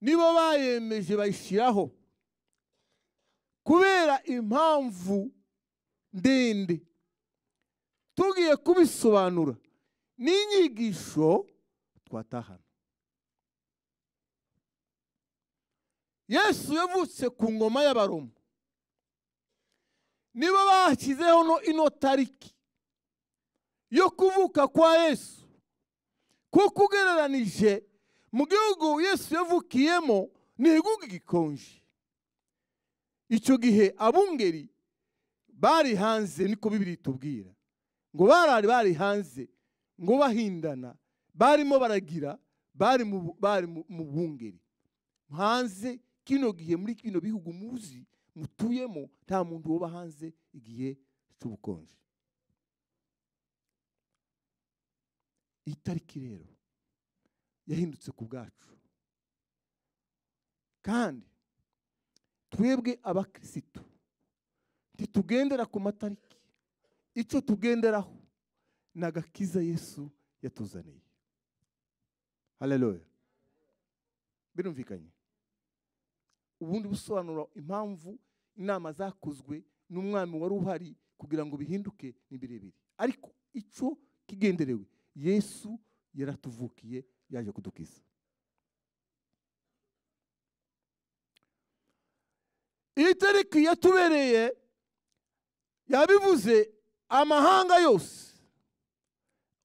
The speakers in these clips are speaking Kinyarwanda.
nibo bayemeje bayishyiraho kubera impamvu ndende tugiye kubisobanura n'inyigisho twatahana yesu yavutse ku ngoma y'abaroma nibo bashyizeho no ino tariki yo kuvuka kwa yesu kuko ugereranije mu gihugu yesu yavukiyemo ni igihugu gikonje icyo gihe abungeri bari hanze niko bibiri tubwira ngo barari bari hanze ngo bahindana barimo baragira bari mu bungeri hanze kino gihe muri kino bihugu muzi mutuyemo nta muntu uba hanze igihe cy'ubukonje iyi tariki rero yahindutse ku bwacu kandi twebwe abakirisitu ntitugendera ku matariki icyo tugenderaho ni agakiza yesu yatuzaniye hareruye birumvikanye ubundi busobanura impamvu inama zakozwe n'umwami wari uhari kugira ngo bihinduke ni birebire ariko icyo kigenderewe yesu yaratuvukiye yaje kudukiza iyi tariki yatubereye yabivuze amahanga yose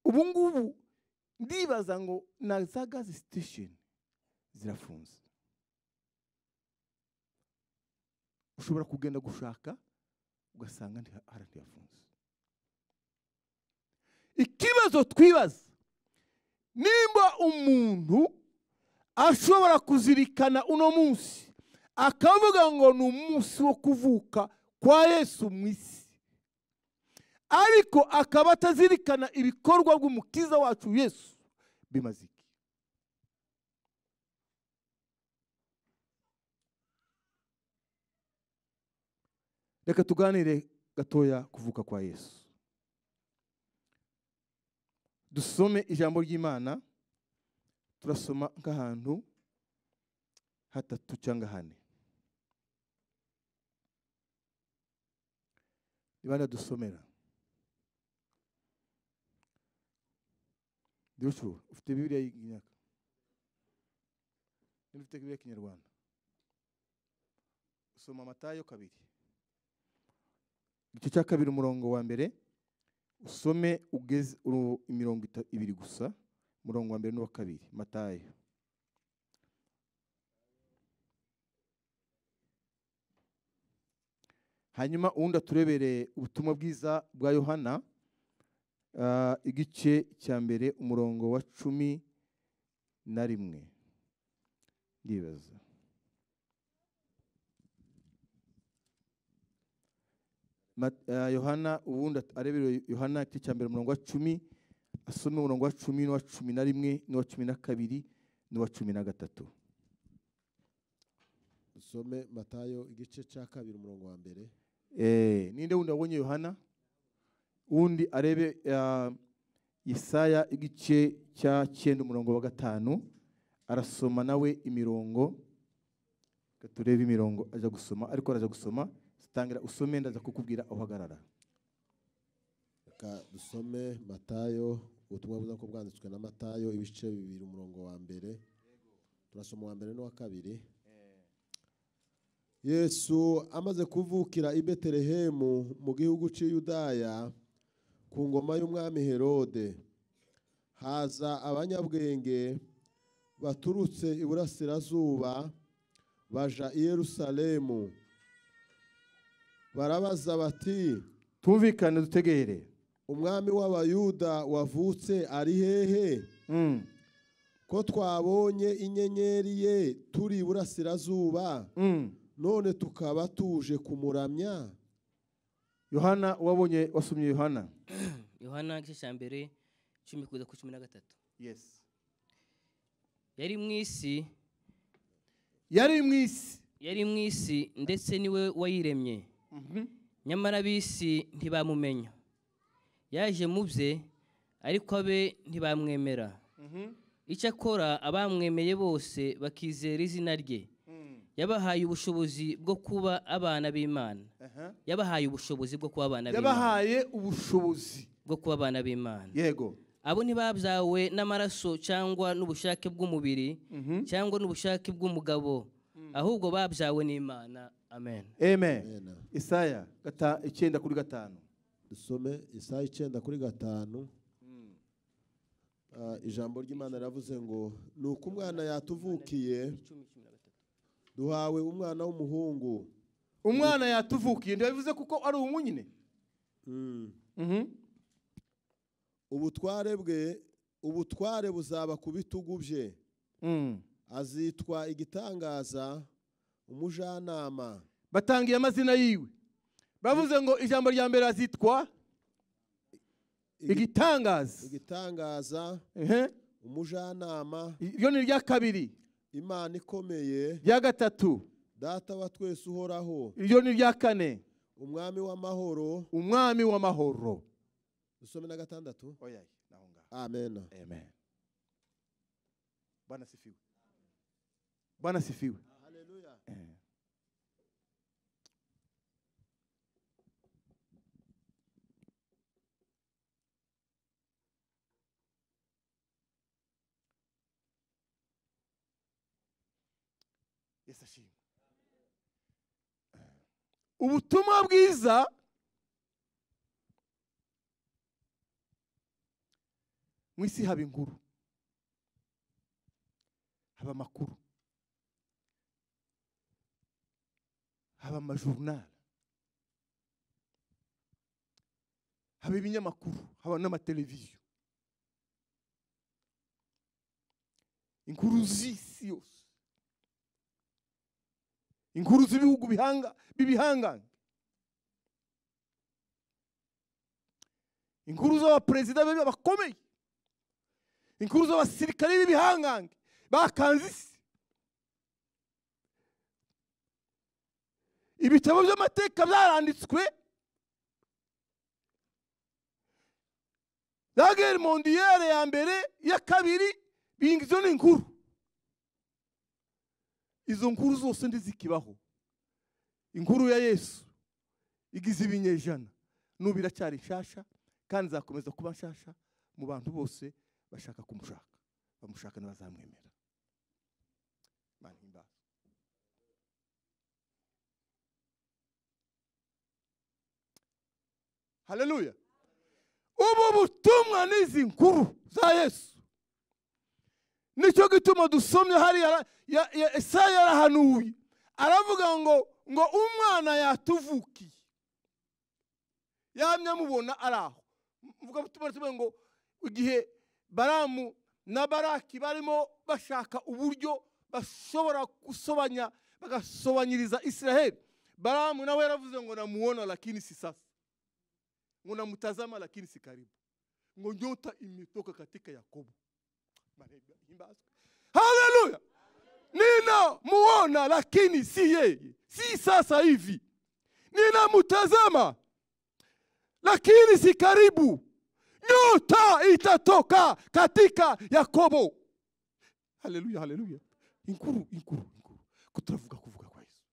ubu ngubu ndibaza ngo na za gazi sitesheni zirafunze ushobora kugenda gushaka ugasanga haratiyafunze ikibazo twibaza nimba umuntu ashobora kuzirikana uno munsi akavuga ngo ni umunsi wo kuvuka kwa yesu mu isi ariko akaba atazirikana ibikorwa by'umukiza wacu yesu bimaze iki reka tuganire gatoya kuvuka kwa yesu dusome ijambo ry'imana turasoma nk'ahantu hatatu cyangwa hane niba dusomera dushobora ufite bibiriya y'inyaka niba ufite bibiriya y'ikinyarwanda usoma amatayo kabiri igice cya kabiri umurongo wa mbere usome ugeze imirongo ibiri gusa umurongo wa mbere n'uwa kabiri matayo hanyuma uwundi aturebereye ubutumwa bwiza bwa yohana igice cya mbere umurongo wa cumi na rimwe ndibaza yohana ubundi arebera yohana igice cya mbere umurongo wa cumi asome umurongo wa cumi n'uwa cumi na rimwe n'uwa cumi na kabiri n'uwa cumi na gatatu usome matayo igice cya kabiri umurongo wa mbere ninde wundi wabonye yohana uwundi arebe Yesaya igice cya cyenda umurongo wa gatanu arasoma nawe imirongo turebe imirongo ajya gusoma ariko araza gusoma tangira usome ndaza kukubwira aho uhagarara reka dusome matayo ubutumwa bwiza ko bwanditswe na matayo ibice bibiri umurongo wa mbere turasoma uwa mbere n'uwa kabiri yesu amaze kuvukira i betelehemu mu gihugu cy'i Yudaya ku ngoma y'umwami herode haza abanyabwenge baturutse iburasirazuba baja i yerusalemu barabaza bati tumvikane dutegere umwami w'abayuda wavutse ari hehe ko twabonye inyenyeri ye turi iburasirazuba none tukaba tuje kumuramya yohana wabonye wasomye yohana yohana igice cya mbere cumi kugeza ku cumi na gatatu yesi yari mu isi yari mu isi yari mu isi ndetse niwe wayiremye nyamara ab'isi ntibamumenya yaje mu bye ariko abe ntibamwemera icyo akora abamwemeye bose bakizera izina rye yabahaye ubushobozi bwo kuba abana b'imana yabahaye ubushobozi bwo kuba abana b'imana yabahaye ubushobozi bwo kuba abana b'imana yego abo ntibabyawe n'amaraso cyangwa n'ubushake bw'umubiri cyangwa n'ubushake bw'umugabo ahubwo babyawe n'imana amen amen Amen. isaya gata- icyenda kuri gatanu dusome isaha icyenda kuri gatanu Ah, ijambo ry'imana riravuze ngo ni uko umwana yatuvukiye duhawe umwana w'umuhungu umwana yatuvukiye ntibabivuze kuko ari ubu nyine Mm. Mhm. ubutware bwe ubutware buzaba ku bitugu bye Mm. azitwa igitangaza umujyanama batangiye amazina yiwe bavuze ngo ijambo rya mbere azitwa Igi- igitangaza igitangaza Ehe. umujyanama iryo ni irya kabiri imana ikomeye irya gatatu data wa twese uhoraho iryo ni irya kane umwami w'amahoro umwami w'amahoro dusome na gatandatu Oya, naho ngaho. amen amen bwana sifiwe bwana sifiwe Eh. Yesu ashimwe ubutumwa bwiza mu isi haba inkuru haba amakuru haba amajorunari haba ibinyamakuru haba n'amateleviziyo inkuru z'isi yose inkuru z'ibihugu bihanga b'ibihangange inkuru z'abaperezida babi bakomeye inkuru z'abasirikare b'ibihangange bakanze isi ibitabo by'amateka byaranditswe la guerre mondiale ya mbere iya kabiri binga izo ni inkuru izo nkuru zose ndizikibaho inkuru ya yesu igize ibinyejana n'ubu iracyari nshasha kandi izakomeza kuba nshasha mu bantu bose bashaka kumushaka bamushaka ntibazamwemera Imana ihimbaze. haleluya ubu butumwa n'izi nkuru za yesu nicyo gituma dusomye hariya ya- ya- Yesaya yarahanuye aravuga ngo ngo umwana yatuvukiye yamye amubona ari aho mvuga butumwa rivuga ngo igihe baramu na baraki barimo bashaka uburyo bashobora gusobanya bagasobanyiriza isiraheli baramu nawe yaravuze ngo namuona lakini si sasa ngo namutazama lakini si karibu ngo nyota imetoka katika yakobo Maneno imbazwe. haleluya ninamuona lakini si yeye si sasa hivi ninamtazama lakini si karibu nyota itatoka katika yakobo haleluya haleluya inkuru inkuru inkuru ko turavuga kuvuga kwa yesu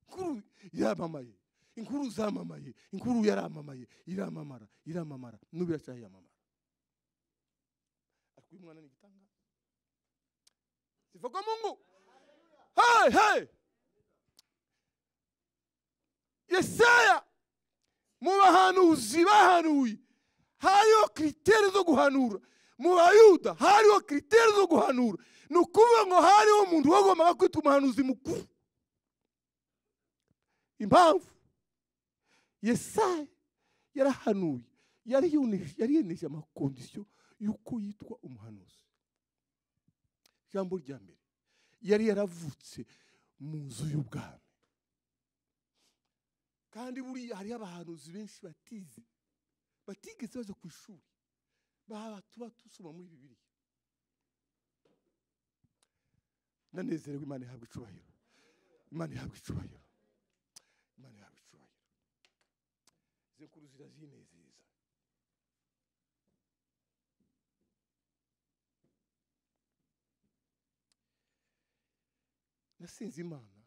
inkuru yamamaye inkuru zamamaye inkuru yaramamaye iramamara iramamara n'ubu iracyayamamara ariko uyu mwana ni igitangaza sifa kwa mungu hey, hey! yesaya mu bahanuzi bahanuye hariho kiriteri zo guhanura mu bayuda hariho kiriteri zo guhanura ni ukuvuga ngo hariho umuntu wagombaga kwita umuhanuzi mukuru impamvu yesaya yarahanuye yari yune- yari yeneje amakondisiyo y'uko yitwa umuhanuzi ijambo rya mbere yari yaravutse mu nzu y'ubwami kandi buriya hariho abahanuzi benshi batize batigeze baza ku ishuri baba tuba dusoma muri bibiliya ndanezerewe imana ihabwa icyubahiro imana ihabwa icyubahiro imana ihabwa icyubahiro izi nkuru zirazinezeza nasinze imana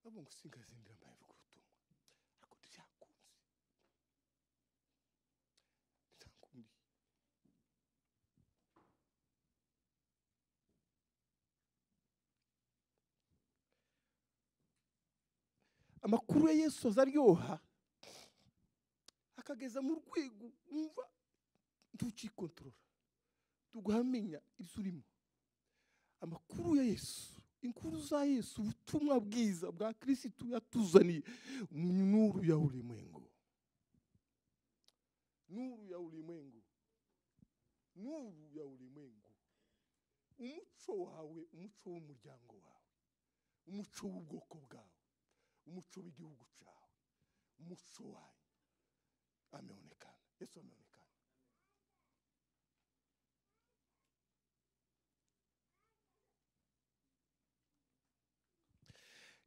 bavuga ngo singazindira amahirwe ubutumwa ariko ntibyakunze ntibyakundiye amakuru ya yesu aza aryoha akageza mu rwego wumva ntukikontorora tuguhamenya ibyo urimo amakuru ya yesu inkuru za yesu ubutumwa bwiza bwa kirisitu yatuzaniye nuru ya ulimwengu nuru ya ulimwengu nuru ya ulimwengu umuco wawe umuco w'umuryango wawe umuco w'ubwoko bwawe umuco w'igihugu cyawe umuco wanyu ameonekana yesu ameonekana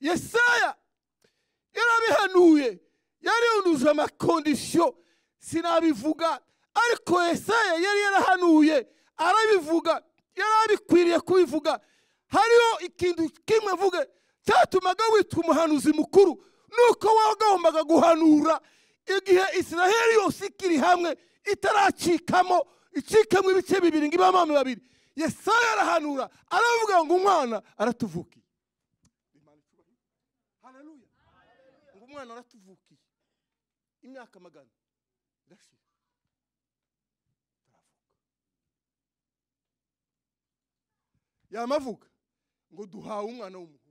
yesaya yarabihanuye yarihunduje amakondisiyo sinabivuga ariko yesaya yari yarahanuye arabivuga yari abikwiriye kubivuga hariho ikintu kimwe avuga cyatumaga witwa umuhanuzi mukuru nuko wagombaga guhanura igihe israheli yose ikiri hamwe itaracikamo icikamo ibice bibiri ngo ibamami babiri yesaya arahanura aravuga ngo umwana aratuvukiye haleluya ngo umwana aratuvukiye imyaka magana irashira aravuka yamavuga ngo duhawe umwana w'umuhungu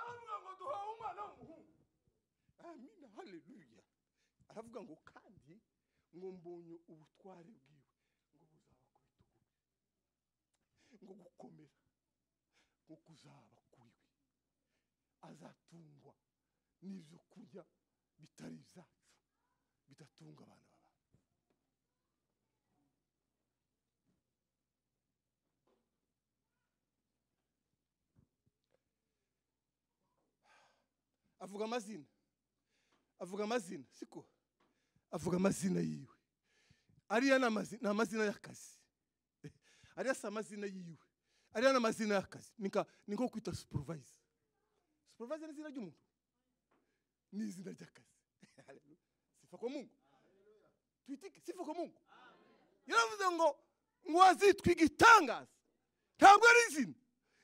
aravuga ngo duhawe umwana w'umuhungu amina haleluya aravuga ngo kandi ngo mbonye ubutware bwiwe ngo buzaba ku bitugu ngo gukomera ngo kuzaba kuri we azatungwa n'ibyo kurya bitari ibyacu bidatunga abana b'abantu avuga amazina avuga amazina siko avuga amazina yiwe ariya ni amazi- ni amazina y'akazi ariya si amazina yiwe ariya ni amazina y'akazi ni nka- ni nko kwita supervise supervise ni izina ry'umuntu ni izina ry'akazi Hallelujah. sifa kwa mungu twitike sifa kwa mungu yaravuze ngo ngo wazitwa igitangaza ntabwo ari izina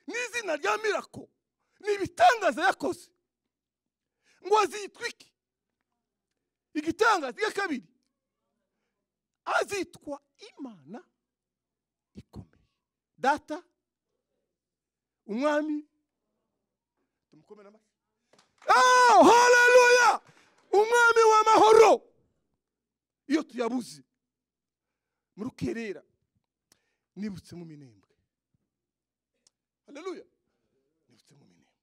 ni izina rya mirako ni ibitangaza yakoze ngo azitwa iki igitangaza iya kabiri azitwa imana ikomeye data umwami tumukomere amashyi oh haleluya umwami w'amahoro iyo tuyabuze muri ukerera nibutse mu minembwe haleluya nibutse mu minembwe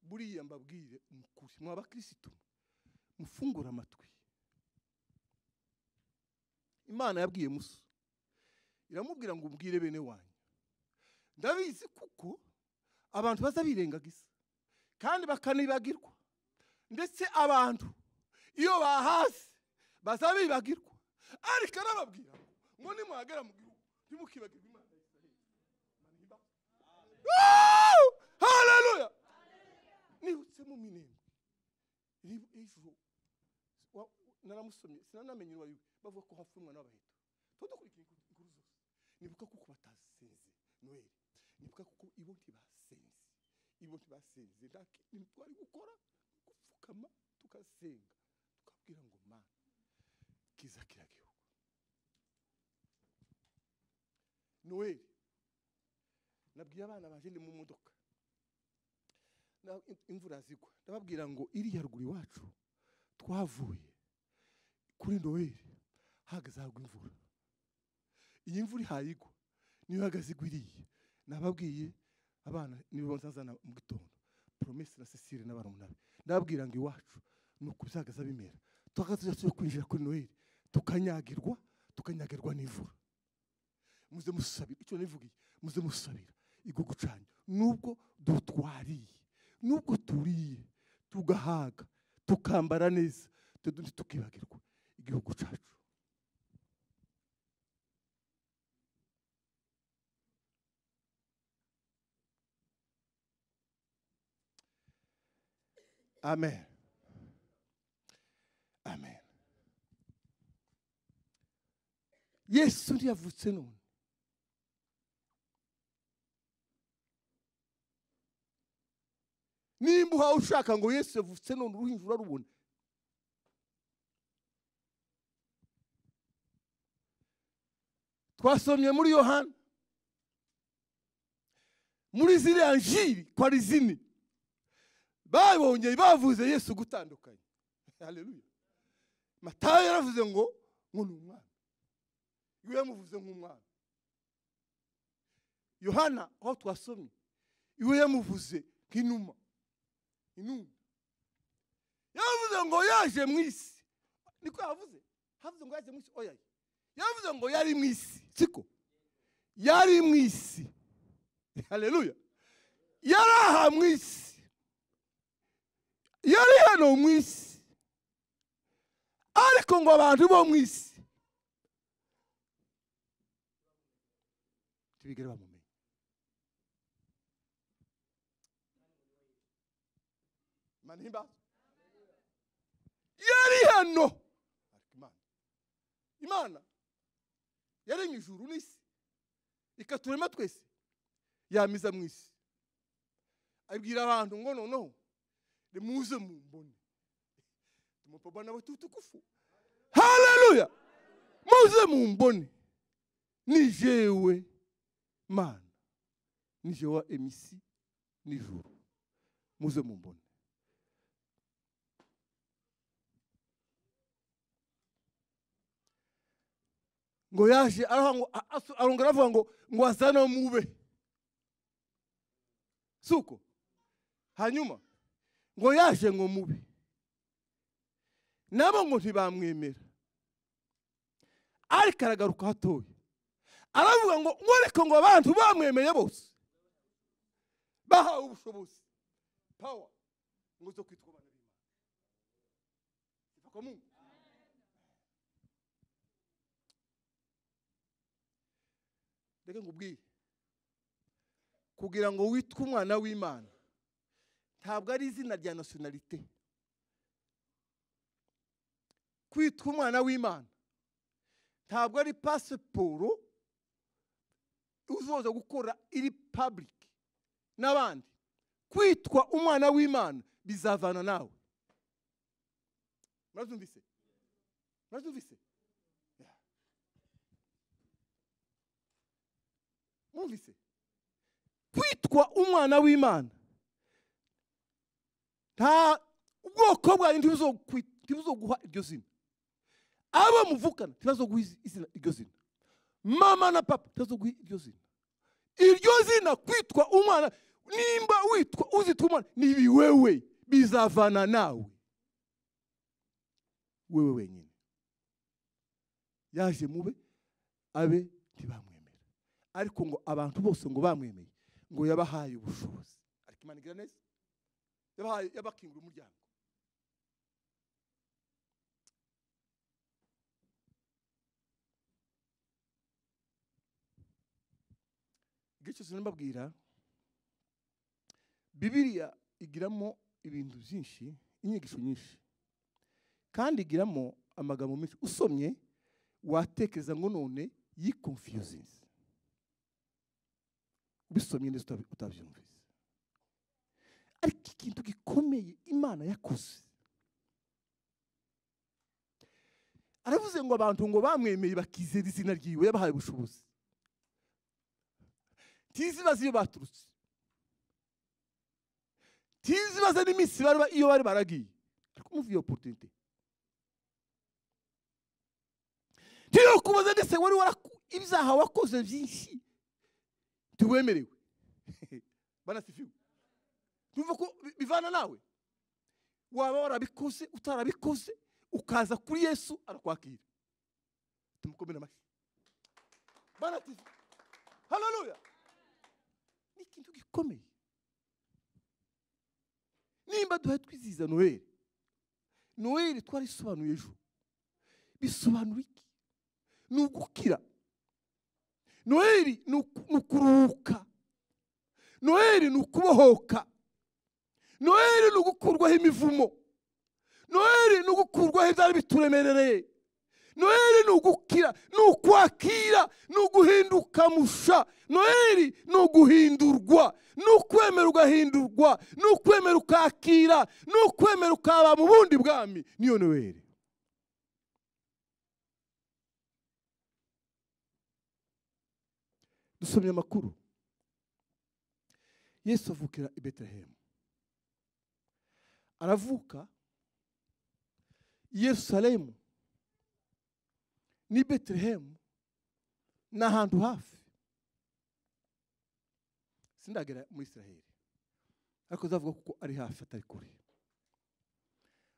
buriya mbabwire umukuri mwa bakirisitu mufungure amatwi imana yabwiye musa iramubwira ngo umbwire bene wanyu ndabizi kuko abantu baza birengagiza kandi bakanibagirwa ndetse abantu iyo bahaze baza bibagirwa ariko arababwira ngo ngo nimwagera mu gihugu ntimukibagirwe imana ya isiraheli Woo! haleluya nibutse mu minembwe Ri- ejo wa- naramusomye sinanamenye uwayiwe bavuga ko hapfa umwana w'abaheto tuba dukurikira inkuru inkuru zose nibuka kuko batasenze noheli nibuka kuko ibo ntibasenze ibo ntibasenze nta kintu twari gukora gupfukama tugasenga tukabwira ngo mana kiza kiragihugu noheli nabwiye abana baje ni mu modoka na- im- imvura zigwa ndababwira ngo iriya ruguru iwacu twavuye kuri noheli hahagaze hagwa imvura iyi mvura ihaye igwa niyo ihagaze igwa iriye nababwiye abana nibo nzazana mu gitondo poromesi na cecile n'abarumunabe ndababwira ngo iwacu ni uku bizahagaze bimera twahagaze tujya kwinjira kuri noheli tukanyagirwa tukanyagirwa n'imvura muze musabira icyo nivugiye muze musabira igwo gucanya nubwo dutwariye nubwo turiye tugahaga tukambara neza tudundi tukibagirwa igihugu cyacu amen amen yesu ntiyavutse none nimba uhawe ushaka ngo yesu yavutse none uruhinja urarubona twasomye muri yohana muri ziriya njiri kwa rizini babongeye bavuze yesu gutandukanye haleluya matayo yaravuze ngo ngo ni umwana we yamuvuze nk'umwana yohana aho twasomye iwe yamuvuze nk'inuma inuma yavuze ngo yaje mu isi niko yavuze havuze ngo yaje mu isi oya yavuze ngo yari mu isi siko yari mu isi haleluya yari aha mu isi yari hano mu isi ariko ngo abantu bo mu isi ntibigere bamumenye manimba yari hano ariko imana imana yaremye ijuru n'isi ikaturema twese yamiza mu isi abwira abantu ngo noneho nimuze mumbone tumupapa na batutu kufu haleluya muze mumbone ni jewe mana ni jewe wa emisi n'ijuru muze mumbone ngo yaje aravuga ngo a- asu- arongera aravuga ngo ngo azane mube si uko hanyuma ngo yaje ngo mube nabo ngo ntibamwemera ariko aragaruka hatoya aravuga ngo ngo ariko ngo abantu bamwemeye bose bahawe ubushobozi pawa ngo zo kwitwa abana b'imana iva kwa mungu reka nkubwire kugira ngo witwe umwana w'imana ntabwo ari izina rya nasiyonalite kwitwa umwana w'imana ntabwo ari pasiporo uzoza gukora iri pabulike n'abandi kwitwa umwana w'imana bizavana nawe murabyumvise murabyumvise mwumvise kwitwa umwana w'imana nta ubwoko bwanyu ntibuzokwit- ntibuzoguha iryo zina abo muvukana ntibazoguha izi- izina iryo zina mama na papa ntibazoguha iryo zina iryo zina kwitwa umwana nimba witwa uzitwa umwana nibi wewe bizavana nawe wewe wenyine yaje mube abe ntibamwemera ariko ngo abantu bose ngo bamwemeye ngo yabahaye ubushobozi ariko imana igira neza yabahaye yabakingura umuryango igihe cyose rero mbabwira bibiriya igiramo ibintu byinshi inyigisho nyinshi kandi igiramo amagambo menshi usomye watekereza ngo none yikonfiyuzinze ubisomye neza utabi- utabyumvise ariko ikintu gikomeye imana yakoze aravuze ngo abantu ngo bamwemeye bakizera izina ryiwe yabahaye ubushobozi ntizi bazi iyo baturutse ntizi baza n'iminsi bari ba- iyo bari baragiye ariko umuva iyo oporutunite ntiyo kubaza ndetse wari waraku- ibyaha wakoze byinshi ntiwemerewe banasifiwe tumva ko bi- bivana nawe waba warabikoze utarabikoze ukaza kuri yesu arakwakira tumukomere amashyi banatifi haleluya ni ikintu gikomeye nimba duhaye twizihiza noheli noheli twarisobanuye ejo bisobanura iki ni ugukira noheli ni uku- ni ukuruhuka noheli ni ukubohoka noheli ni ugukurwaho imivumo noheli ni ugukurwaho ibyari bituremerereye noheli ni ugukira ni ukwakira ni uguhinduka musha noheli ni uguhindurwa ni ukwemera ugahindurwa ni ukwemera ukakira ni ukwemera ukaba mu bundi bwami niyo noheli dusomye amakuru yesu avukira i betelehemu aravuka i yerusalemu n'i betelehemu ni ahantu hafi sindagera muri israheli ariko zavuga kuko ari hafi atari kure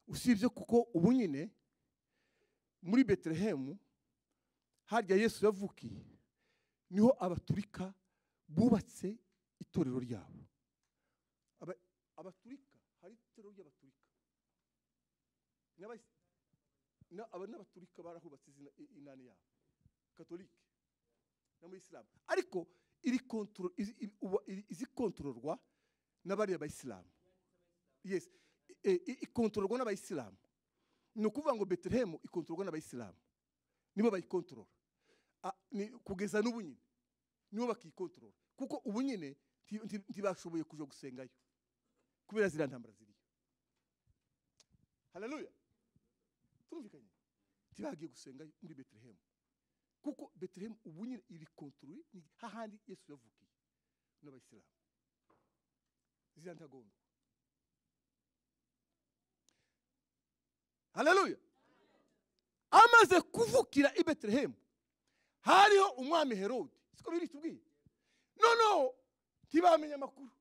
usibye kuko ubu nyine muri betelehemu harya yesu yavukiye niho abaturika bubatse itorero ryabo Aba- abaturika hari itorero ry'abaturika N'abais- na- aba- n'abaturika barahubatse izina- i- inani yabo katolike n'abayisilamu ariko iri kontro- izi- iri- uba- iri- izikontororwa n'abariya bayisilamu yes E- e- ikontororwa n'abayisilamu ni ukuvuga ngo betelehemu ikontororwa n'abayisilamu nibo bayikontorora a- ni kugeza n'ubu nyine nibo bakikontorora kuko ubu nyine nti- nti- ntibashoboye kuja gusengayo kubera ziriya ntambara ziriyo haleluya turumvikanye ntibagiye gusengayo muri betelehemu kuko betelehemu ubu nyine iri kontorori ni hahandi yesu yavukiye n'abayisilamu ziriya ntagondwa haleluya amaze kuvukira i betelehemu hariho umwami herode siko biri tubwiye noneho ntibamenya amakuru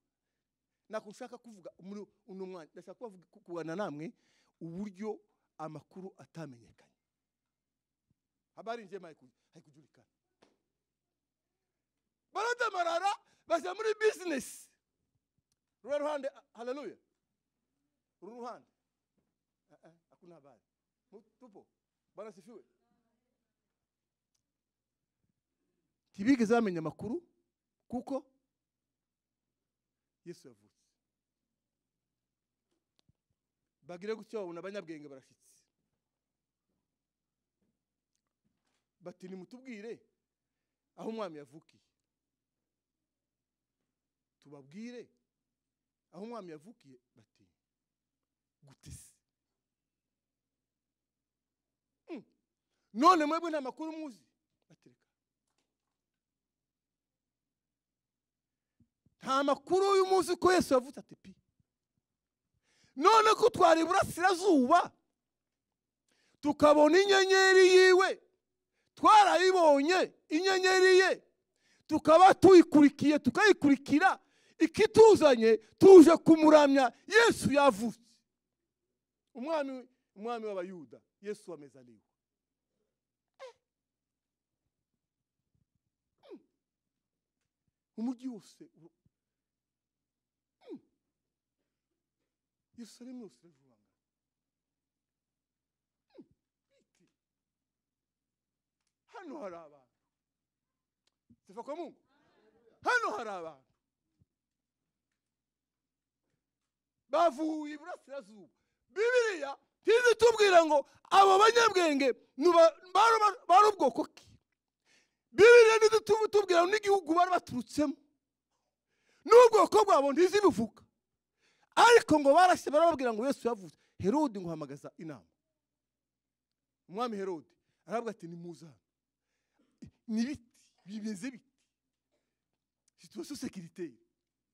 ntabwo nshaka kuvuga muri uno mwanya ndashaka kubavuga- ku- kuganira namwe uburyo amakuru atamenyekanye haba hari ingemwe hari kujulikana baradamarara bajya muri bizinesi ruriya ruhande a- haleluya ruru ruhande Eh, eh, ako ntabari tupo barasifiwe ntibigeze bamenya amakuru kuko yesu yavutse bagire gutya babona abanyabwenge barashyitse bati nimutubwire aho umwami yavukiye tubabwire aho umwami yavukiye bati gute se Mm. none mwebwe nta makuru muzi batereka nta makuru y'umunsi ko yesu yavutse ati pi none ko twari iburasirazuba tukabona inyenyeri yiwe twarayibonye inyenyeri ye tukaba tuyikurikiye tukayikurikira ikituzanye tuje kumuramya yesu yavutse umwami umwami w'abayuda yesu amezaliwe umujyi wose uru- Mm. yerusalemu yose irajubangana hano hari abantu sifa kwa mungu hano hari abantu bavuye iburasirazuba bibiliya ntizi tubwira ngo abo banyabwenge ni ba- bari- bari ubwoko ki bibiliya ntizi tu- tubwira ngo n'igihugu bari baturutsemo n'ubwoko bwabo ntizibivuga ariko ngo barashye barababwira ngo yesu yavutse herode ngo uhamagaza inama umwami herode aravuga ati nimuze hano ni biti bimeze biti situation sécuritaire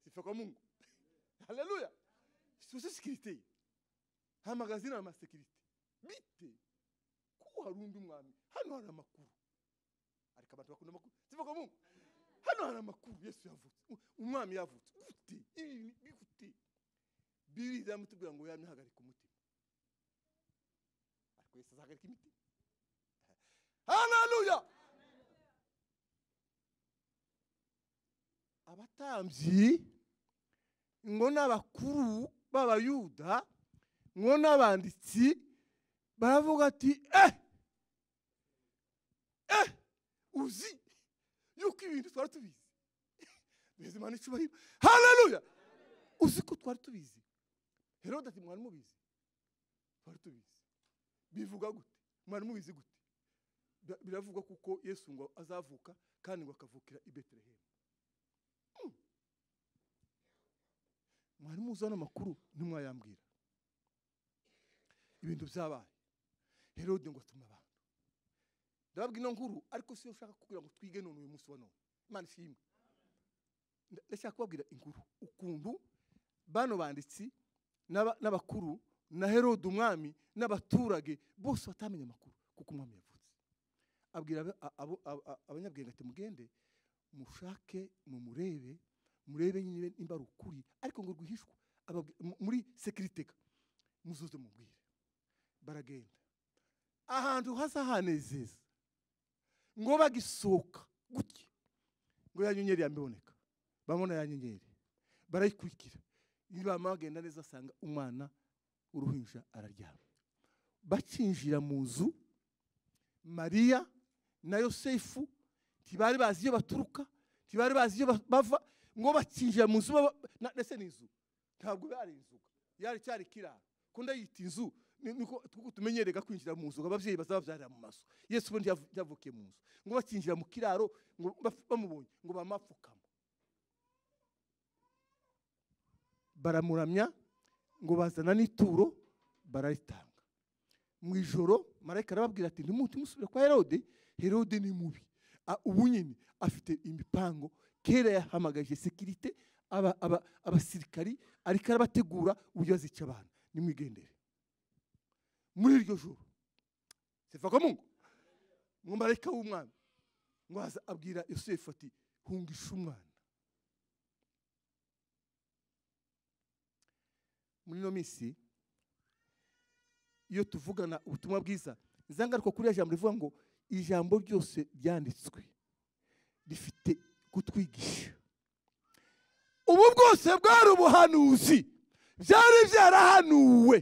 sifa kwa mungu haleluya situation sécuritaire hamagaza inama ya sekirite bite ko hari undi mwami hano hari amakuru ariko abantu bakunda amakuru sivuga mu hano hari amakuru yesu yavutse u- umwami yavutse gute ibi ni ni gute bibiri zamutubwira ngo yamye hagarika umutima ariko yesu azahagarika imitima haleluya abatambyi ngo n'abakuru b'abayuda ngo n'abanditsi baravuga ati eh uzi yuko ibintu twari tubizi bizi imana icyubahiro hararuya uzi ko twari tubizi herode ati mwari mubizi twari tubizi bivuga gute mwari mubizi gute Bira- biravugwa kuko yesu ngo azavuka kandi ngo akavukira i betelehemu Mm. mwari muzi hano amakuru ntimwayambwira ibintu byabaye herode ngo atuma abantu ndababwira ino nkuru ariko siyo ushaka kugira ngo twige none uyu munsi wa none imana ishimwe Nda- ndashaka kubabwira inkuru ukuntu bano banditsi n'aba- n'abakuru na herode umwami n'abaturage bose batamenye amakuru kuko umwami yavutse abwira abo- abo- abo- abo- abanyabwenge ati mugende mushake mumurebe murebe nyine nimba ari ukuri ariko ngo rwihishwa Ababwi- mu- muri sekiriteka muzuze mubwire baragenda ahantu hasa hanezeza ngo bagisohoka gutya ngo ya nyenyeri yambiboneka bamubona ya nyenyeri barayikurikira nibamara bagenda neza asanga umwana w'uruhinja araryama bacinjira mu nzu mariya na yosefu ntibari bazi iyo baturuka ntibari bazi iyo ba- bava ngo bacinjira mu nzu baba- na- ndetse n'inzu ntabwo yari inzu yari cyari kiraro ko ndayita inzu ni- niko kuko tumenyerega kwinjira mu nzu ngo ababyeyi bazababyarira mu mazu yesu ubundi yavu- yavukiye mu nzu ngo bakinjira mu kiraro ngo baf- bamubonye ngo bamapfukama baramuramya ngo bazana n'ituro bararitanga mu ijoro marayika arababwira ati ntimuti musubire kwa herode herode ni mubi A- ubu nyine afite imipango kera yahamagaje sekirite aba- aba- abasirikari ariko arabategura uburyo azica abantu nimwigendere muri iryo joro sifa ko mungu ngo marayika w'umwami ngo aza abwira yosefu ati hungisha umwana muri ino minsi iyo tuvugana ubutumwa bwiza nzangaruka kuri ya jambo rivuga ngo ijambo ryose ryanditswe rifite kutwigisha ubu bwose bwari ubuhanuzi byari byarahanuwe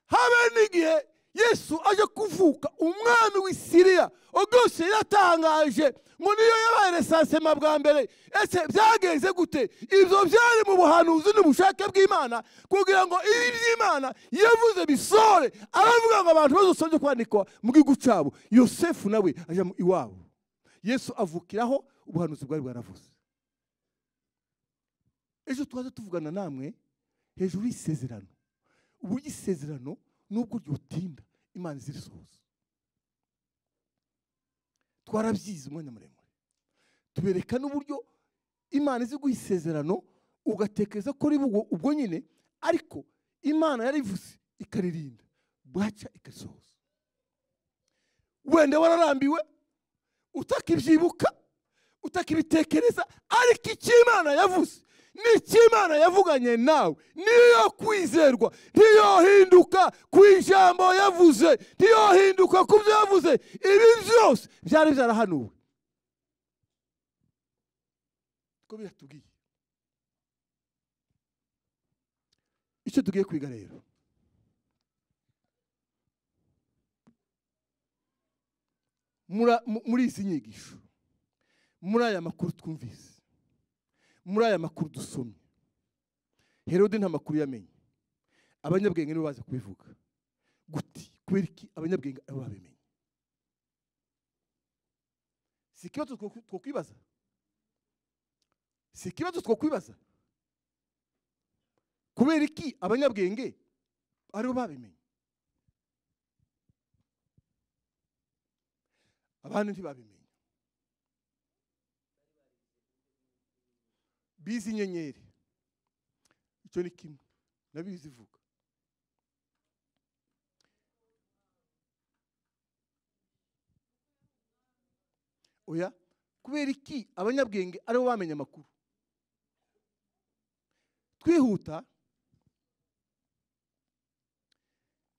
habe n'igihe yesu aje kuvuka umwami w'isiriya ubwose yaratangaje ngo niyo yabaye resansema bwa mbere ese byagenze gute ibyo byari mu buhanuzi n'ubushake bw'imana kugira ngo ibi by'imana yavuze bisore aravuga ngo abantu bazosabye kwandikwa mu gihugu cyabo yosefu nawe ajya mu- iwabo yesu avukiraho ubuhanuzi bwari bwaravuze ejo twaza tuvugana namwe hejuru y'isezerano uburyo isezerano nubwo ryutinda imana izirisohoza twarabyize umwanya muremure tubereka n'uburyo imana izi guha isezerano ugatekereza ko riba ubwo- ubwo nyine ariko imana yarivuze ikaririnda bwaca ikarisohoza wenda wararambiwe utakibyibuka utakibitekereza ariko icyo imana yavuze n'icyo imana yavuganye nawe niyo kwizerwa ntiyohinduka ku ijambo yavuze ntiyohinduka ku byo yavuze ibi byose byari byarahanuwe ko biratubwiye icyo tugiye kwiga rero mura- mu- muri izi nyigisho muri aya makuru twumvise muri aya makuru dusomye herode nta makuru yamenye abanyabwenge nibo baza kubivuga guti kubera iki abanyabwenge ari bo babimenye si ikibazo two- twokwibaza si ikibazo twokwibaza kubera iki abanyabwenge ari bo babimenye abandi ntibabimenye bize inyenyeri icyo ni kimwe nabizi ivuga oya kubera iki abanyabwenge aribo bamenye amakuru twihuta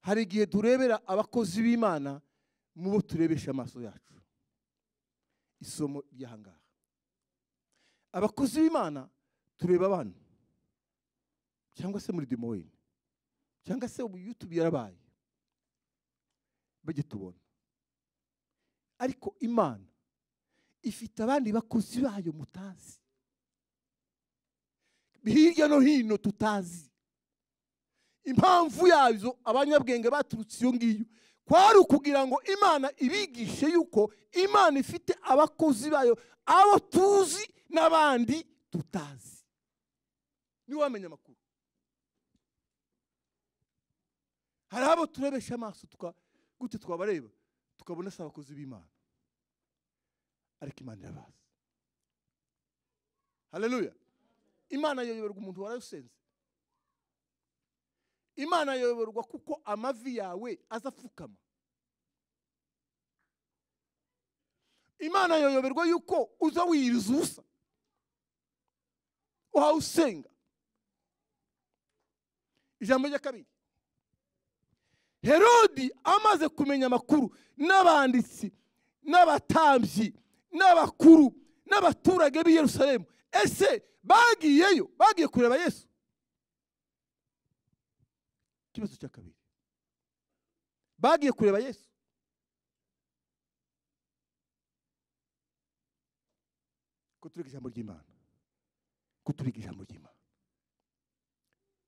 hari igihe turebera abakozi b'imana mu bo turebesha amaso yacu isomo ry'ahangaha abakozi b'imana tureba abana cyangwa se muri dimoyini cyangwa se ubu yutubi yarabaye bajye tubona ariko imana ifite abandi bakozi bayo mutazi hirya no hino tutazi impamvu yazo abanyabwenge baturutse iyo ngiyo kwari ukugira ngo imana ibigishe yuko imana ifite abakozi bayo abo tuzi n'abandi tutazi niwe wamenya amakuru hari abo turebesha amaso tuka gute twabareba tukabona si abakozi b'imana ariko imana irabazi haleluya imana yoyoberwa umuntu warayosenze imana yoyoberwa kuko amavi yawe aza apfukama imana yoyoberwa yuko uza wiyiriza ubusa uhawe usenga ijambo rya kabiri herodi amaze kumenya amakuru n'abanditsi n'abatambyi n'abakuru n'abaturage b'i yerusalemu ese bagiyeyo bagiye kureba yesu ikibazo cya kabiri bagiye kureba yesu kuturiga ijambo ry'imana kuturiga ijambo ry'imana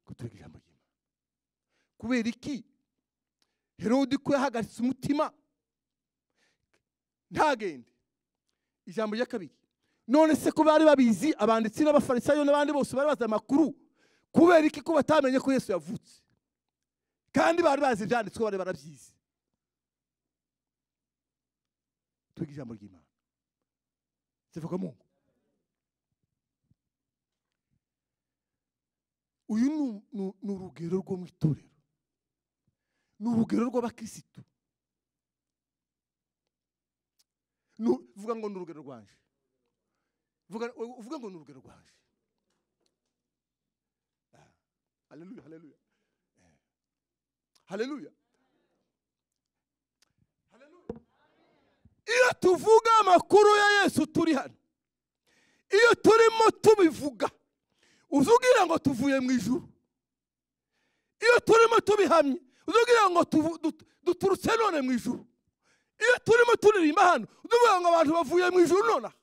kuturiga ijambo ry'imana kubera iki herodi ko yahagaritse umutima ntagende ijambo rya kabiri none se ko bari babizi abanditsi n'abafarisayo n'abandi bose bari bazi amakuru kubera iki ko batamenye ko yesu yavutse kandi bari bazi ibyanditswe bari barabyize twiga ijambo ry'imana zivuga mu ngo uyu ni- ni- ni urugero rwo mu itorero ni urugero rw'abakirisitu Nu- vuga ngo ni urugero rwanje vuga uvuge ngo ni urugero rwanje Ah, haleluya haleluya Eh, haleluya Haleluya. iyo tuvuga amakuru ya yesu turi hano iyo turimo tubivuga uzubwira ngo tuvuye mu ijuru iyo turimo tubihamye uzubwira ngo tuvu- dut- duturutse none mu ijuru iyo turimo turirimba hano uzuvuga ngo abantu bavuye mu ijuru nonaha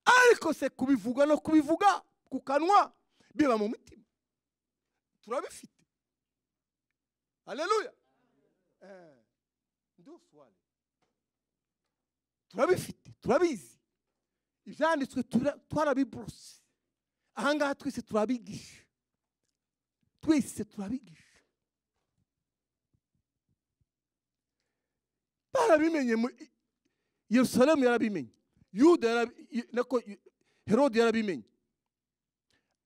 ariko se kubivuga no kubivuga ku kanwa biba mu mutima turabifite haleluya Eh, nduswale. turabifite turabizi ibyanditswe tura- twarabiburuse ahangaha twese turabigisha twese turabigisha barabimenye mu- i- yerusalemu yarabimenye yuda yarabi- y- nako y- herode yarabimenye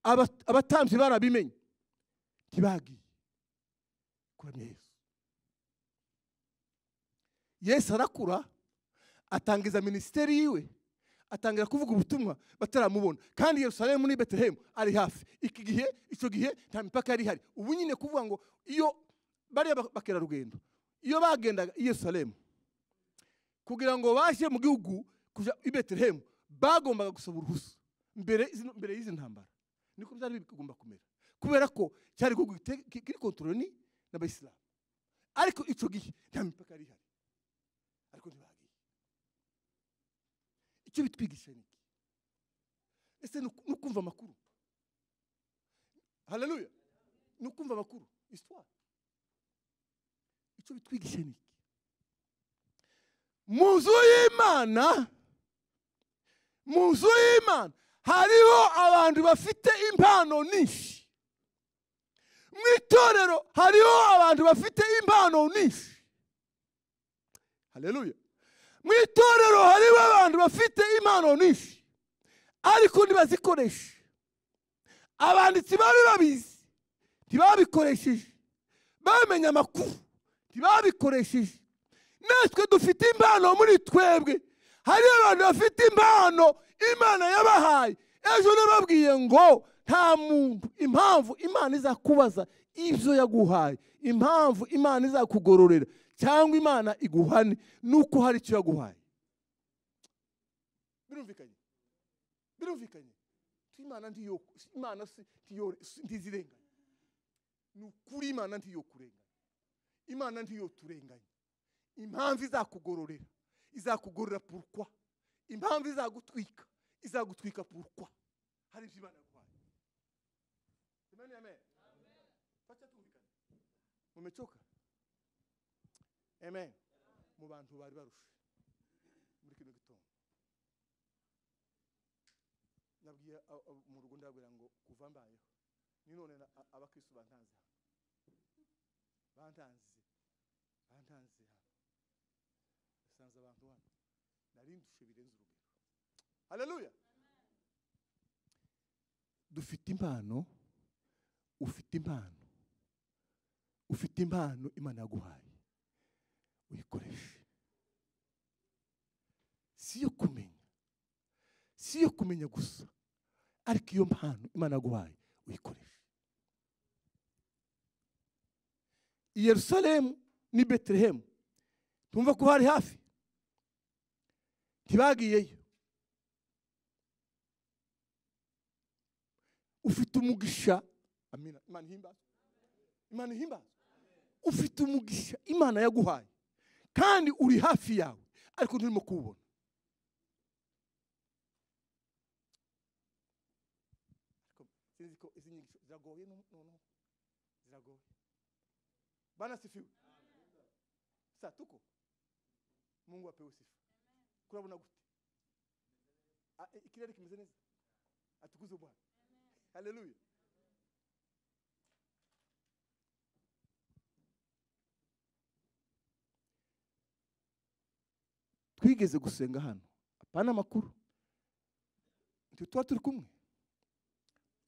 Aba- abatambyi barabimenye ntibagiye kuramya yesu yesu arakura atangiza minisiteri yiwe atangira kuvuga ubutumwa bataramubona kandi yerusalemu ni betelehemu ari hafi iki gihe icyo gihe nta mipaka yari ihari ubu nyine kuvuga ngo iyo bariya ba- bakerarugendo iyo bagendaga i yerusalemu kugira ngo baje mu gihugu kujya i betelehemu bagombaga gusaba uruhusa mbere zino- mbere y'izi ntambara niko byari bigomba kumera kubera ko cyari igihugu gite- ki- kiri kontoroni n'abayisilamu ariko icyo gihe nta mipaka yari ihari ariko ntibagiye icyo bitwigisha ni iki ese ni uku- ni ukumva amakuru haleluya ni ukumva amakuru isitwari icyo bitwigisha ni iki mu nzu y'imana mu nzu y'imana hariho abantu bafite impano nyinshi mu itorero hariho abantu bafite impano nyinshi haleluya mu itorero harimo abantu bafite impano nyinshi ariko ntibazikoreshe abanditsi bari babizi ntibabikoresheje bamenye amakuru ntibabikoresheje natwe dufite impano muri twebwe hari abantu bafite impano imana yabahaye ejo nababwiye ngo nta muntu impamvu imana izakubaza ibyo yaguhaye impamvu imana izakugororera cyangwa imana iguhane ni uko hari icyo yaguhaye birumvikanye birumvikanye imana ntiyo imana si- ntiyo- si- ntizirenganya ni ukuri imana ntiyo kurenganya imana ntiyo turenganya impamvu izakugororera izakugorora purukwa impamvu izagutwika izagutwika pourquoi hari ibyo imana yaguhaye amen amen facha tumvikane mumechoka amen mu bantu bari barushe muri kino gitondo nabwiye a- a- mu rugo ndababwira ngo kuva mbayeho ni none na- a- abakristo bantanze hano bantanze bantanze hano basanze abantu hano nari ndushe birenze urugero haleluya dufite impano ufite impano ufite impano imana yaguhaye uyikoreshe si iyo kumenya si iyo kumenya gusa ariko iyo mpano imana yaguhaye uyikoreshe i yerusalemu n'i betelehemu tumva ko hari hafi ntibagiyeyo ufite umugisha amina imana ihimbaza imana ihimbaza ufite umugisha imana yaguhaye kandi uri hafi yawe ariko nturimo kuwubona ariko sinzi ko izi nyigisho ziragoye no- noneho ziragoye banasifiwe sa tuko mungu apewe sifa kurabona gute Ah, eh, ikirere kimeze neza atukuze bwana haleluya twigeze gusenga hano apana amakuru nti tuba turi kumwe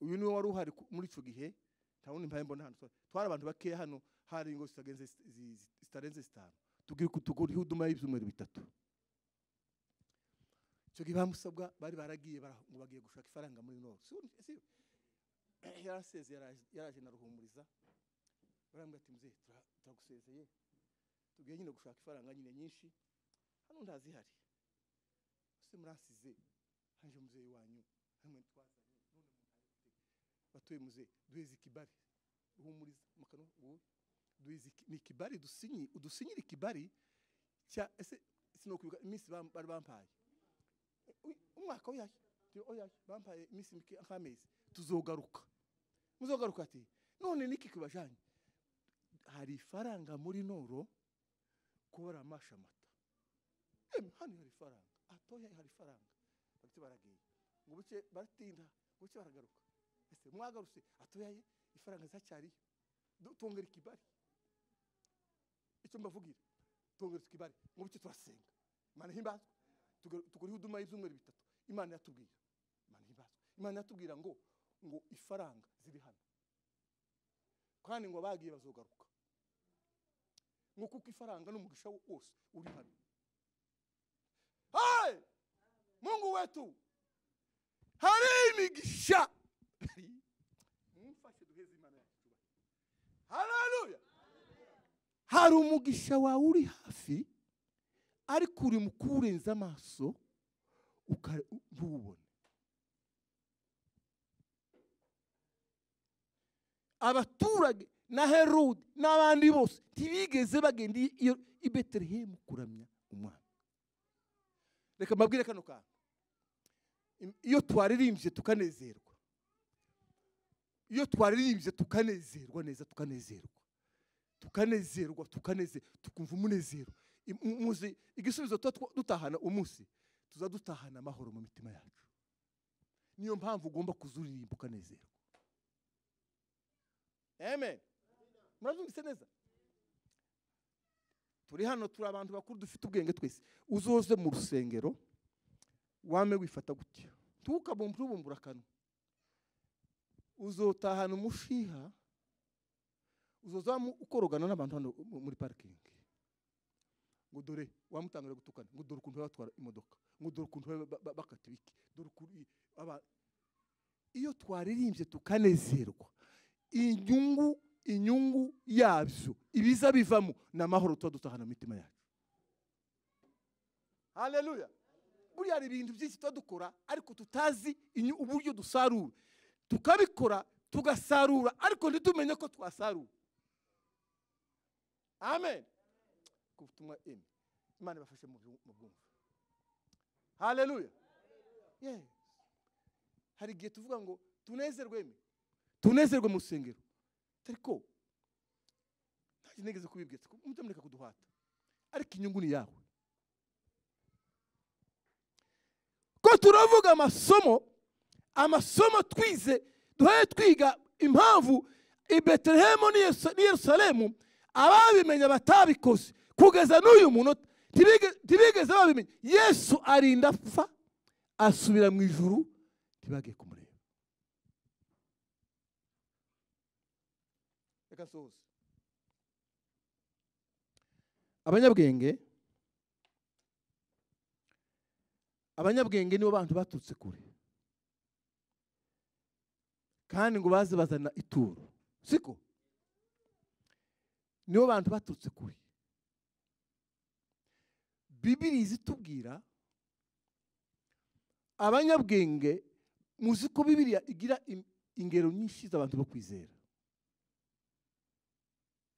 uyu niwe wari uhari ku- muri icyo gihe nta wundi mpaye mbona hano Twa- twari abantu bakeya hano hari ingo zitagenze zi- zi- zitarenze zitanu tugiye tuguriho uduma y'ibyumweru bitatu icyo gihe bamusabwa bari baragiye bara- ngo bagiye gushaka ifaranga muri noro si we- si we. yaraseze yaraje- yaraje na ruhumuriza barambwira ati muzehe tura- turagusezeye tugiye nyine gushaka ifaranga nyine nyinshi hano ntazihari ese murasize haje muzehe wanyu hamwe twazanye none mutari batuye muzehe duheze ikibari ruhumuriza mukano wowe duheze iki- ni ikibari dusinyi udusinyira ikibari cya ese sinokwibuka iminsi bam- bari bampaye Uy- umwaka oyaye Nti, oyaye bampaye iminsi mike nk'amezi tuzogaruka muzogaruka ati none niki kibajanye hari ifaranga muri noro kubara amasha amata eme hano hari ifaranga atoya hari ifaranga bagite baragiye ngo buke baratinda ngo buke baragaruka ese mwagarutse atoyaye ifaranga zacyariyo Du- tongera ikibari icyo mbavugira tongera ikibari ngo buke turasenga imana himbazwa tuguriho uduma y'ibyumweru bitatu imana yatubwira imana himbazwa imana yatubwira ngo ngo ifaranga ziri hano kandi ngo abagiye bazogaruka ngo kuko ifaranga n'umugisha wo- wose uri hano Hai! mungu wetu hari imigisha mumfashe duheze imana yacu icyubahiro. haleluya hari umugisha wawe uri hafi ariko uri mu kuwurenza amaso uka- u- ntuwubone abaturage na herode n'abandi bose ntibigeze bagenda i- iyo- i betelehemu kuramya umwana reka mbabwire kano kantu Im- iyo twaririmbye tukanezerwa iyo twaririmbye tukanezerwa neza tukanezerwa tukanezerwa tukanezerwa tukumva umunezero Im- mu- muzi igisubizo tuba twa- dutahana umunsi tuza dutahana amahoro mu mitima yacu niyo mpamvu ugomba kuzuririmba ukanezerwa amen murabyumvise neza turi hano turi abantu bakuru dufite ubwenge twese uzoze mu rusengero wame wifata gutya ntukabumbure ubumbura akanwa uzotahana umushiha uzoza mu- ukorogana n'abantu hano mu- muri parikingi ngo dore wamutangire gutukana ngo dore ukuntu baba batwara imodoka ngo dore ukuntu baba ba- ba- bakata ibiki dore ukuntu i- aba- iyo twaririmbye tukanezerwa inyungu inyungu yabyo ibiza bivamo ni amahoro tuba dutahana mu mitima yacu haleluya buriya hari ibintu byinshi tuba dukora ariko tutazi inyu- uburyo dusarura tukabikora tugasarura ariko ntitumenye ko twasarura amen ku butumwa eme imana ibafashe mu byu- mu bwumva haleluya Yes. hari igihe tuvuga ngo tunezerwe mi tunezerwe mu rusengero ariko ntabwo nigeze kubibwira mutamureka kuduhata ariko inyungu ni yawe ko turavuga amasomo amasomo twize duhaye twiga impamvu i betelehemu n'i Yerusa- n'i yerusalemu ababimenya batabikoze kugeza n'uyu munota ntibige- ntibigeze babimenya yesu arinda apfa asubira mu ijuru ntibagiye kumureba reka sohoze abanyabwenge abanyabwenge nibo bantu baturutse kure kandi ngo baze bazana ituro siko nibo bantu baturutse kure bibiri zitubwira abanyabwenge muzi ko bibiriya igira im- ingero nyinshi z'abantu bo kwizera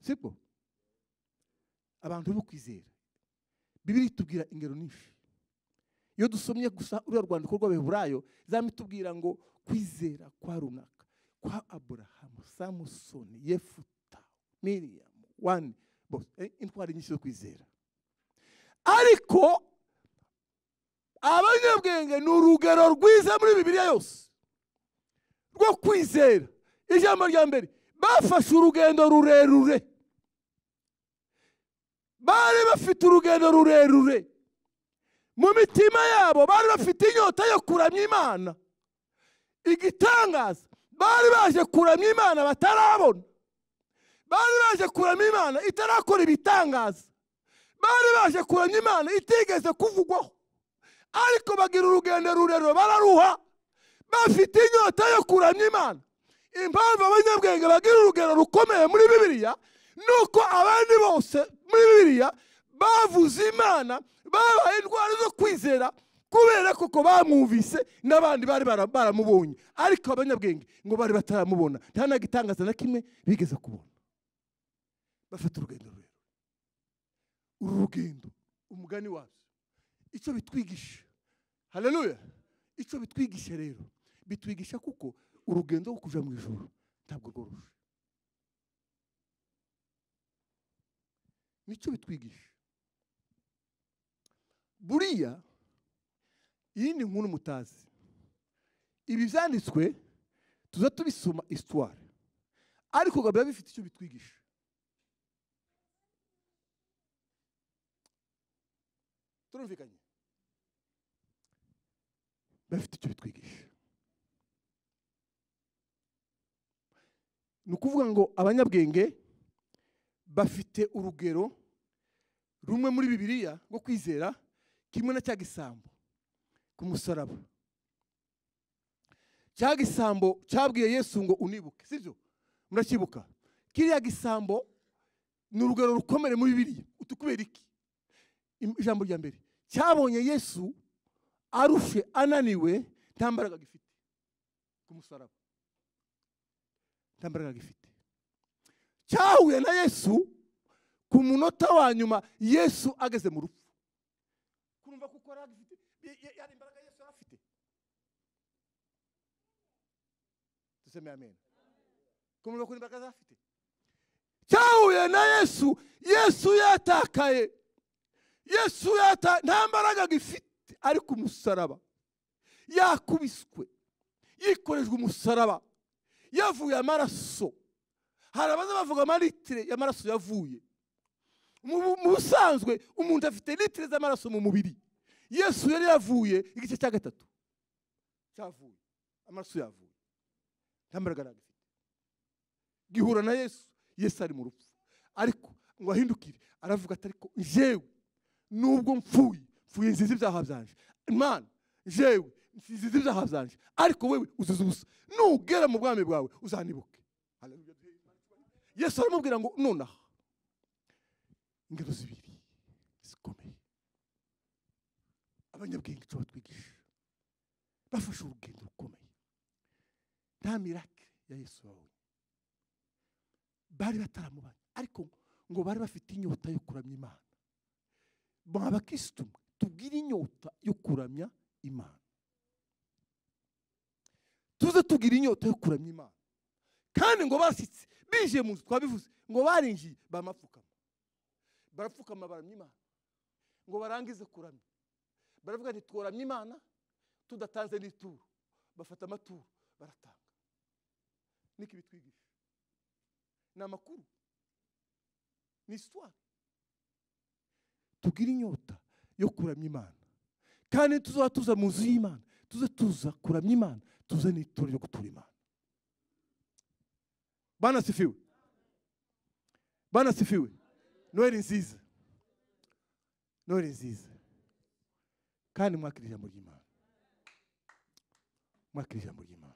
siko abantu bo kwizera bibiri itubwira ingero nyinshi iyo dusomye gusa uriya rwandiko rw'abaheburayo zama itubwira ngo kwizera kwa runaka kwa aburahamu samusoni yefuta miriyamu wani bose Eh, intwari nyinshi zo kwizera ariko abanyabwenge ni urugero rwiza muri bibiliya yose rwo kwizera ijambo rya mbere bafashe urugendo rurerure bari bafite urugendo rurerure mu mitima yabo bari bafite inyota yo kuramya imana igitangaza bari baje kuramya imana batarabona bari baje kuramya imana itarakora ibitangaza bari baje kuramya imana itigeze kuvugwaho ariko bagira urugendo rurerure bararuha bafite inyota yo kuramya imana impamvu abanyabwenge bagira urugendo rukomeye muri bibiliya ni uko abandi bose muri bibiliya bavuze imana babaye indwara zo kwizera kubera koko bamwumvise n'abandi bari bara- baramubonye ariko abanyabwenge ngo bari bataramubona nta na gitangaza na kimwe bigeze kubona bafite urugendo rurerure uru rugendo umugani wabyo icyo bitwigisha haleluya icyo bitwigisha rero bitwigisha kuko urugendo rwo kuja mu ijoro ntabwo rworoshe nicyo bitwigisha buriya iyi ni nkuru mutazi ibi byanditswe tuza tubisoma isitware ariko ngo biba bifite icyo bitwigisha turumvikanye bafite icyo bitwigisha ni ukuvuga ngo abanyabwenge bafite urugero rumwe muri bibiliya rwo kwizera kimwe na cya gisambo ku musaraba cya gisambo cyabwiye yesu ngo unibuke sibyo muracyibuka kiriya gisambo ni urugero rukomere muri bibiliya utukubera iki Im- ijambo rya mbere cyabonye yesu arushe ananiwe nta mbaraga agifite ku musaraba nta mbaraga agifite cyahuye na yesu ku munota wa nyuma yesu ageze mu rupfu kumva kuko yari agifite y- y- yari imbaraga yesu yari afite duseme amen kumva ko imbaraga yari afite cyahuye na yesu yesu yatakaye yesu yata nta mbaraga agifite ari ku musaraba yakubiswe yikorejwe umusaraba yavuye amaraso hari abaza bavuga amaritire y'amaraso yavuye mu bu- mu busanzwe umuntu afite litire z'amaraso mu mubiri yesu yari yavuye igice cya gatatu cyavuye amaraso yavuye nta mbaraga yari agifite gihura na yesu yesu ari mu rupfu ariko ngo ahindukire aravuga ati ariko jewe nubwo mpfuye mpfuye nziza ibyaha byanje imana jewe nziza ibyaha byanje ariko wewe uziza ubusa nugera mu bwami bwawe uzanibuke Haleluya. yesu aramubwira ngo nonaha ingero zibiri zikomeye abanyabwenge icyo batwigisha bafashe urugendo rukomeye nta mirake ya yesu babonye bari bataramubanye ariko ngo bari bafite inyota yo kuramya imana mwa bakirisitu mwe tubwire inyota yo kuramya imana tuze tugira inyota yo kuramya imana kandi ngo bashyitse bije mu nzu twabivuze ngo barinjiye bamapfukama barapfukama baramya imana ngo barangize kuramya baravuga nti tworamye imana tudatanze n'ituro bafata amaturo baratanga niko ibitwigisha ni amakuru ni isitwari tugire inyota yo kuramya imana kandi tuzaba tuza mu nzu y'imana tuze tuza kuramya imana tuze n'ituro ryo gutura imana banasifiwe banasifiwe noheli nziza noheli nziza kandi mwakira ijambo ry'imana mwakira ijambo ry'imana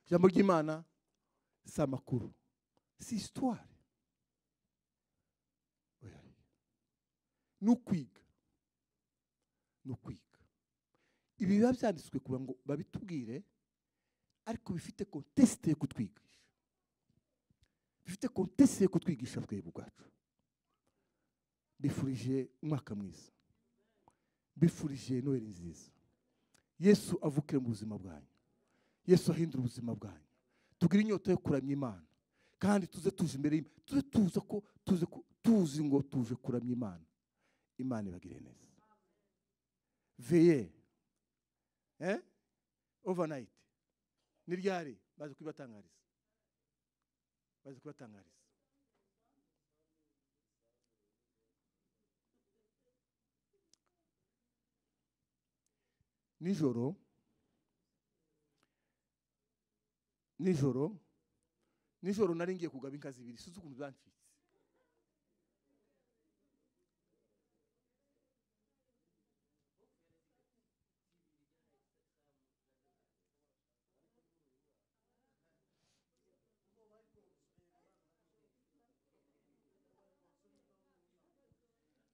ijambo ry'imana si amakuru si isitwari ni ukwiga ni ukwiga ibi biba byanditswe kugira ngo babitubwire ariko bifite kontesite yo kutwigisha bifite kontesite yo kutwigisha twebwe ubwacu bifurije umwaka mwiza bifurije noheli nziza yesu avukire mu buzima bwanyu yesu ahindura ubuzima bwanyu tugire inyota yo kuramya imana kandi tuze tuzi imbere y'imana tuze tuza ko tuze ko tuzi ngo tuje kuramya imana imana ibagire neza veye eh overnight ni ryari baje kubibatangariza baje kubibatangariza nijoro nijoro nijoro nari ngiye kugaba inka zibiri sinzi ukuntu zancitse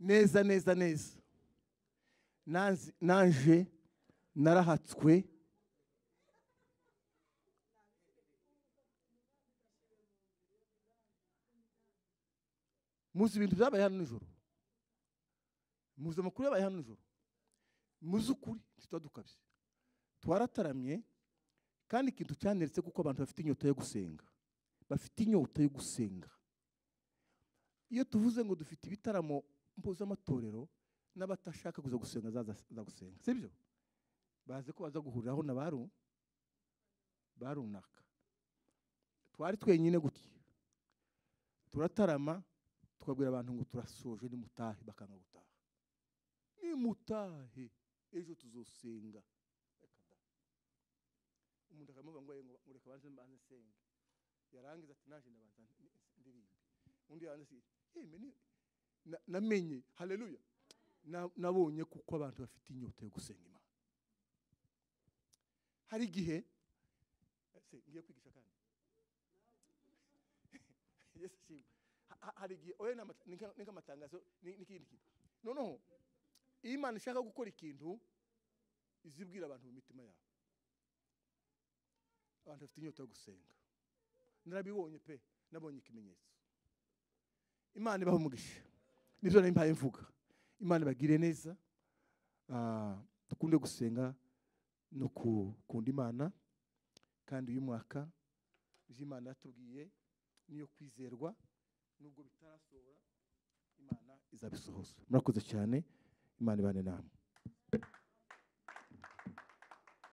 neza neza neza Nanze- naje narahatswe muzi ibintu byabaye hano nijoro muzi amakuru yabaye hano nijoro muzi ukuri ntitwa dukabye twarataramye kandi ikintu cyaneretse kuko abantu bafite inyota yo gusenga bafite inyota yo gusenga iyo tuvuze ngo dufite ibitaramo mpuzamatorero n'abatashaka kuza gusenga zaza za gusenga si byo bazi ko baza guhuriraho na ba ru- ba runaka twari twenyine gutya turatarama tukabwira abantu ngo turasoje nimutahe bakanga gutaha nimutahe ejo tuzosenga Reka da. umuntu akamuvuga ngo "Ye, ngo ngo reka banze mbanze nsenge yarangiza ati naje ndabanza ndi- ndirimbe undi yaranze ati yeme ni- na- namenye haleluya Na- nabonye kuko abantu bafite inyota yo gusenga imana hari igihe ese ngiye kwigisha kandi yesu ashimwe Ha- ha- hari igihe oya ni amata- ni nka- ni nk'amatangazo ni- n'ikindi kintu noneho iyo imana ishaka gukora ikintu izibwira abantu mu mitima yabo abantu bafite inyota yo gusenga narabibonye pe nabonye ikimenyetso imana ibaha umugisha nibyo nari mbaye mvuga imana ibagire neza Ah, dukunde gusenga no gukunda imana kandi uyu mwaka ibyo imana yatubwiye niyo kwizerwa nubwo bitarasohora imana izabisohoza murakoze cyane imana ibane namwe